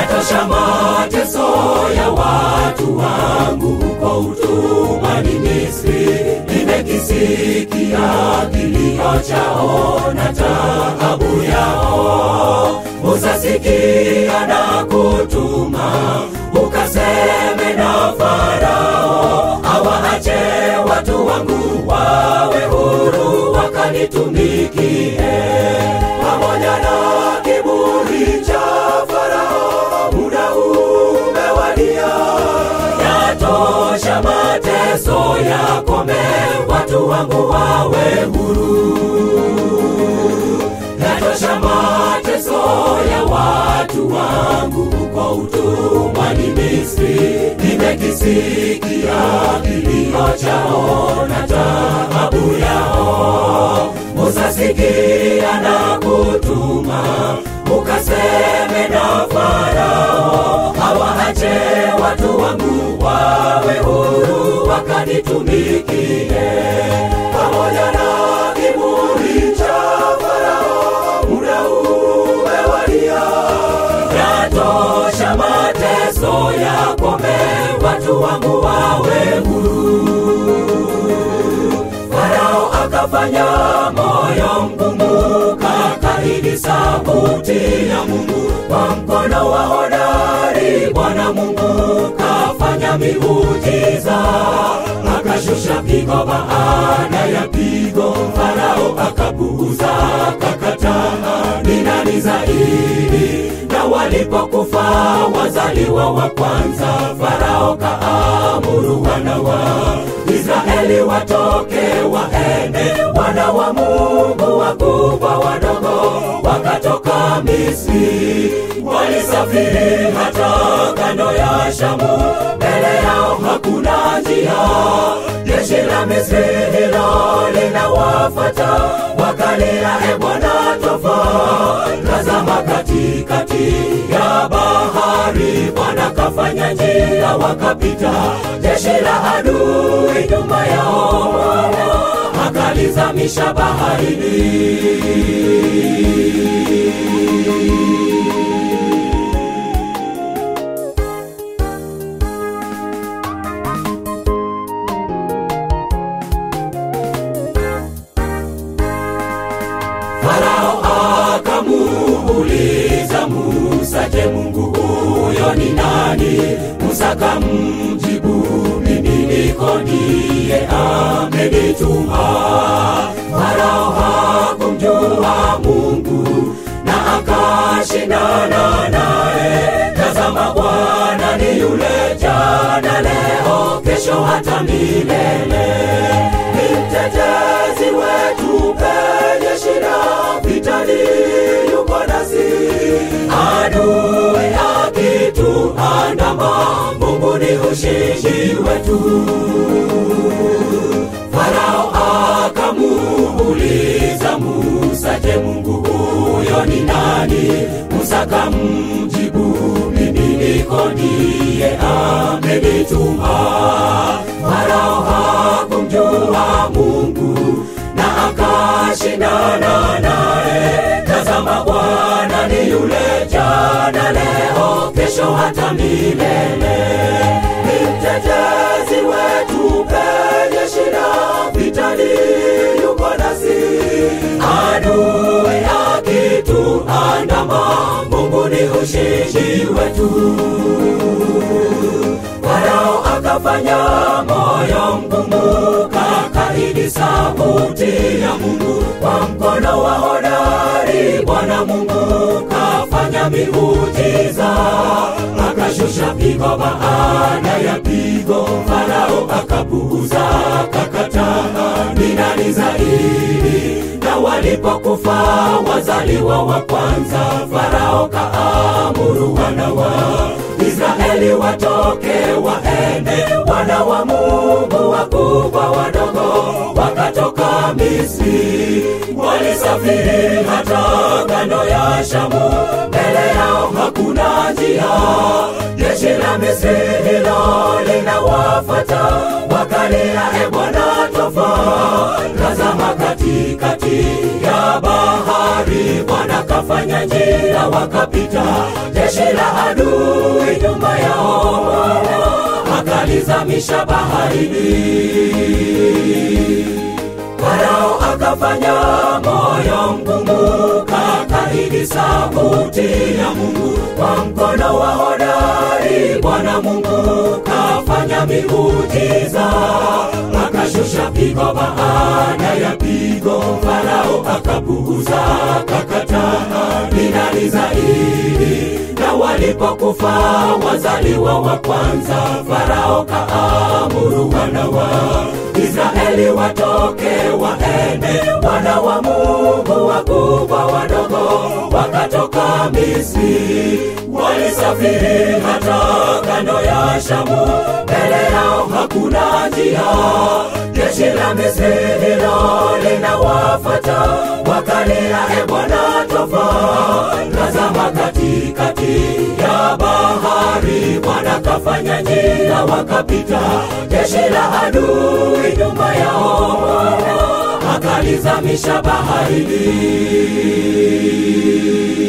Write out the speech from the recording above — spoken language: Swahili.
yatosha mateso ya watu wangu huko utumwani Misri. Nimekisikia kilio chao na taabu yao. Musa, sikia na kutuma ukaseme na Farao, awaache watu wangu wawe huru wakanitumikie pamoja na kiburi cha Farao, muda umewadia. Yatosha mateso yakome, watu wangu wawe huru. Yatosha mateso ya watu wangu huko utumwani Misri. Nimekisikia kilio chao na taabu yao. Musa, sikia na kutuma ukaseme na Farao, awaache watu wangu wawe huru wakanitumikie pamoja na kiburi cha Farao, muda umewadia. Yatosha mateso yakome, watu wangu wawe huru. Farao akafanya moyo mgumu, kakaidi sauti ya Mungu. Kwa mkono wa hodari Bwana Mungu kafanya miujiza, akashusha pigo baada ya pigo. Farao akapuuza, kakataa, ni nani zaidi? Na walipokufa wazaliwa wa kwanza, Farao kaamuru wana wa Israeli watoke waende, wana wa Mungu wakubwa wadogo wakatoka Misri, walisafiri hata kando ya Shamu, mbele yao hakuna njia. Jeshi la Misri hilo linawafuata, wakalia, e Bwana, twafa. Tazama katikati ya bahari, Bwana kafanya njia, wakapita. Jeshi la adui nyuma yao, Bwana akalizamisha baharini. Farao akamuuliza Musa, je, Mungu huyo ni nani? Musa kamjibu, mimi niko ndiye amenituma. Farao hakumjua Mungu na akashindana naye. Tazama, Bwana ni yule jana, leo, kesho, hata milele. Ni mtetezi wetu penye shida, vitani yuko nasi. Adui akituandama, Mungu ni ushindi wetu. Farao akamuuliza Musa, je, Mungu huyo ni nani? Musa kamjibu, mimi niko ndiye amenituma. Farao hakumjua Mungu na akashindana naye. Tazama, Bwana ni yule jana, leo, kesho, hata milele. Ni mtetezi wetu penye shida, vitani yuko nasi. Adui akituandama, Mungu ni ushindi wetu. Farao akafanya moyo mgumu, kakaidi sauti ya Mungu. Kwa mkono wa hodari Bwana Mungu kafanya miujiza, akashusha pigo baada ya pigo. Farao akapuuza, kakataa, ni nani zaidi? Na walipokufa wazaliwa wa kwanza, Farao kaamuru wana wa Israeli watoke waende, wana wa Mungu wakubwa wadogo wakatoka Misri, walisafiri hata kando ya Shamu, mbele yao hakuna njia. Jeshi la Misri hilo linawafuata, wakalia, e Bwana, twafa. Tazama katikati ya bahari, Bwana kafanya njia wakapita, jeshi la adui nyuma yao, akalizamisha baharini. Farao akafanya moyo mgumu, kakaidi sauti ya Mungu. Kwa mkono wa hodari Bwana Mungu kafanya miujiza, akashusha pigo baada ya pigo. Farao akapuuza, kakataa, ni nani zaidi? Na walipokufa wazaliwa wa kwanza, Farao kaamuru wana wa Israeli watoke waende, wana wa Mungu wakubwa wadogo wakatoka Misri, walisafiri hata kando ya Shamu, mbele yao hakuna njia. Jeshi la Misri hilo linawafuata, wakalia, e Bwana, twafa. Tazama katikati ya bahari, Bwana kafanya njia, wakapita. Jeshi la adui nyuma yao, akalizamisha baharini.